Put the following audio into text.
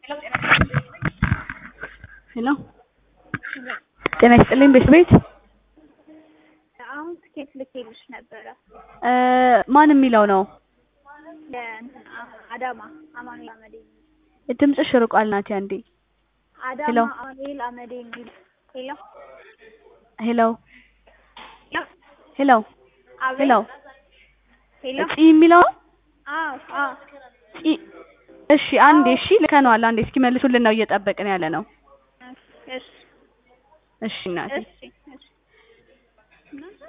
ሄሎ ጤና ይስጥልኝ ቤት ቤት አሁን ትኬት ልኬልሽ ነበረ ማን የሚለው ነው? ለእንትን አዳማ አማኑኤል አመዴ የሚል ድምፅሽ ርቋል ናቲ አንዴ አዳማ ሄሎ። አማኑኤል አመዴ የሚል ሄሎ ሄሎ ሄሎ ሄሎ አቤት ሄሎ ሄሎ ፂ የሚለው ነው? አዎ አዎ ፂ እሺ አንዴ እሺ ልከነዋል አንዴ እስኪመልሱልን ነው እየጠበቅን ያለ ነው እሺ እሺ እናቴ እሺ እሺ